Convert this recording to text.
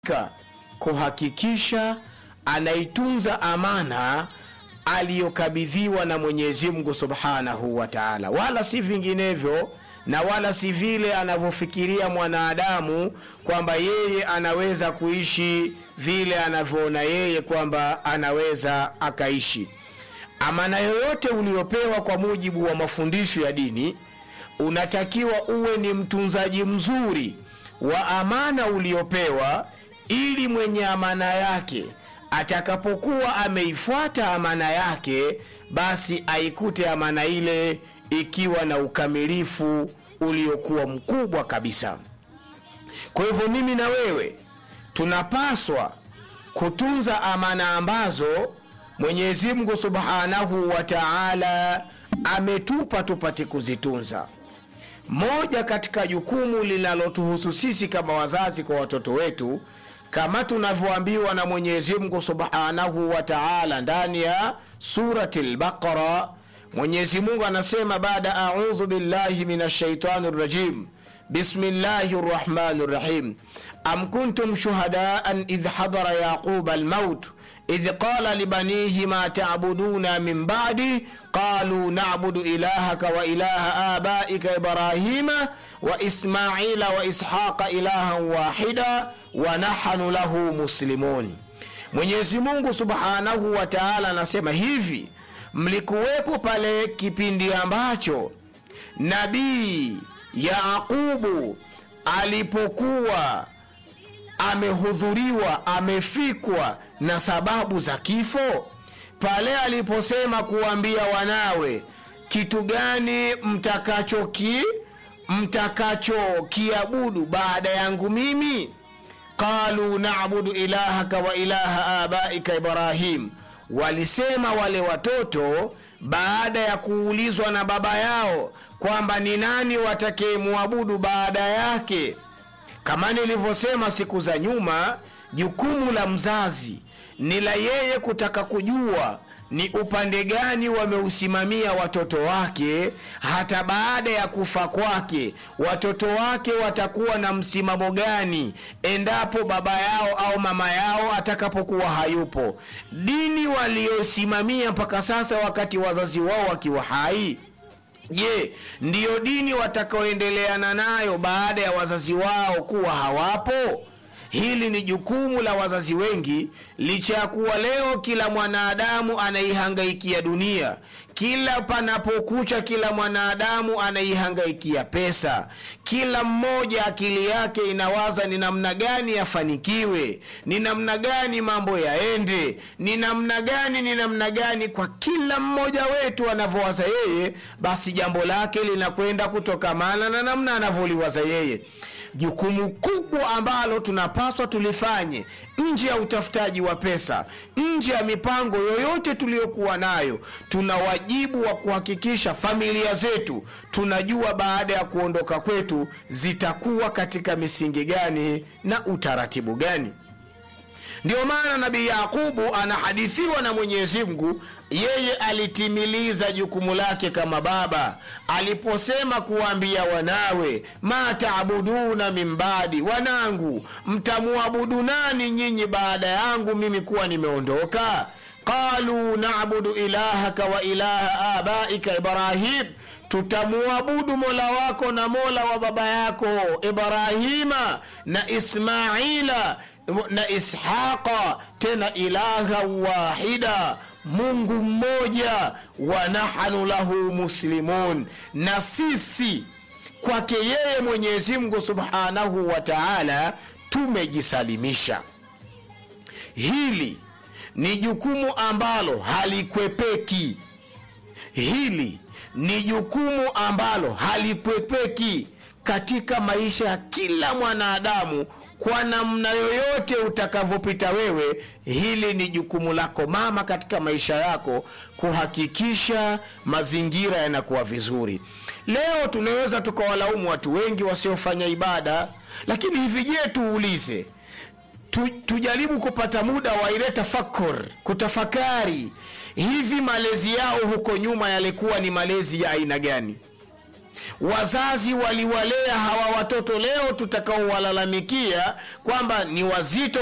kuhakikisha anaitunza amana aliyokabidhiwa na Mwenyezi Mungu Subhanahu wa Ta'ala, wala si vinginevyo na wala si vile anavyofikiria mwanadamu kwamba yeye anaweza kuishi vile anavyoona yeye kwamba anaweza akaishi. Amana yoyote uliopewa kwa mujibu wa mafundisho ya dini, unatakiwa uwe ni mtunzaji mzuri wa amana uliopewa, ili mwenye amana yake atakapokuwa ameifuata amana yake, basi aikute amana ile ikiwa na ukamilifu uliokuwa mkubwa kabisa. Kwa hivyo mimi na wewe tunapaswa kutunza amana ambazo Mwenyezi Mungu Subhanahu wa Ta'ala ametupa tupate kuzitunza. Moja katika jukumu linalotuhusu sisi kama wazazi kwa watoto wetu, kama tunavyoambiwa na Mwenyezi Mungu Subhanahu wa Ta'ala ndani ya surati al-Baqara, Mwenyezi Mungu anasema baada a'udhu billahi minash shaitani rajim bismillahi rrahmani rrahim am kuntum shuhadaan idh hadara yaquba almaut idh qala libanihi ma ta'buduna min ba'di qalu na'budu ilahaka wa ilaha abaika ibrahima wa ismaila wa ishaqa ilahan wahida wa nahnu lahu muslimun. Mwenyezi Mungu Subhanahu wa Ta'ala anasema hivi, mlikuwepo pale kipindi ambacho nabii Yaqubu alipokuwa amehudhuriwa amefikwa na sababu za kifo, pale aliposema kuambia wanawe kitu gani mtakachoki mtakachokiabudu baada yangu mimi, qalu na'budu ilahaka wa ilaha abaika Ibrahim, walisema wale watoto baada ya kuulizwa na baba yao kwamba ni nani watakayemwabudu baada yake. Kama nilivyosema siku za nyuma, jukumu la mzazi ni la yeye kutaka kujua ni upande gani wameusimamia watoto wake. Hata baada ya kufa kwake, watoto wake watakuwa na msimamo gani endapo baba yao au mama yao atakapokuwa hayupo? Dini waliosimamia mpaka sasa, wakati wazazi wao wakiwa hai Je, ndiyo dini watakaoendeleana nayo baada ya wazazi wao kuwa hawapo? Hili ni jukumu la wazazi wengi, licha ya kuwa leo kila mwanadamu anaihangaikia dunia. Kila panapokucha, kila mwanadamu anaihangaikia pesa. Kila mmoja akili yake inawaza ni namna gani yafanikiwe, ni namna gani mambo yaende, ni namna gani, ni namna gani. Kwa kila mmoja wetu anavyowaza yeye, basi jambo lake linakwenda kutokamana na namna anavyoliwaza yeye. Jukumu kubwa ambalo tunapaswa tulifanye nje ya utafutaji wa pesa, nje ya mipango yoyote tuliyokuwa nayo, tuna wajibu wa kuhakikisha familia zetu tunajua baada ya kuondoka kwetu zitakuwa katika misingi gani na utaratibu gani. Ndiyo maana Nabii Yaqubu anahadithiwa na Mwenyezi Mungu, yeye alitimiliza jukumu lake kama baba aliposema kuwaambia wanawe, ma taabuduna min baadi, wanangu mtamwabudu nani nyinyi baada yangu mimi kuwa nimeondoka? Qalu nabudu ilahaka wa ilaha abaika Ibrahim, tutamuabudu mola wako na mola wa baba yako Ibrahima na Ismaila na Ishaqa, tena ilaha wahida, Mungu mmoja. Wa nahnu lahu muslimun, na sisi kwake yeye Mwenyezi Mungu subhanahu wa taala tumejisalimisha. Hili ni jukumu ambalo halikwepeki. Hili ni jukumu ambalo halikwepeki katika maisha ya kila mwanadamu kwa namna yoyote utakavyopita wewe, hili ni jukumu lako mama katika maisha yako kuhakikisha mazingira yanakuwa vizuri. Leo tunaweza tukawalaumu watu wengi wasiofanya ibada, lakini hivi, je, tuulize tu, tujaribu kupata muda wa ile tafakur, kutafakari hivi malezi yao huko nyuma yalikuwa ni malezi ya aina gani? wazazi waliwalea hawa watoto leo tutakaowalalamikia kwamba ni wazito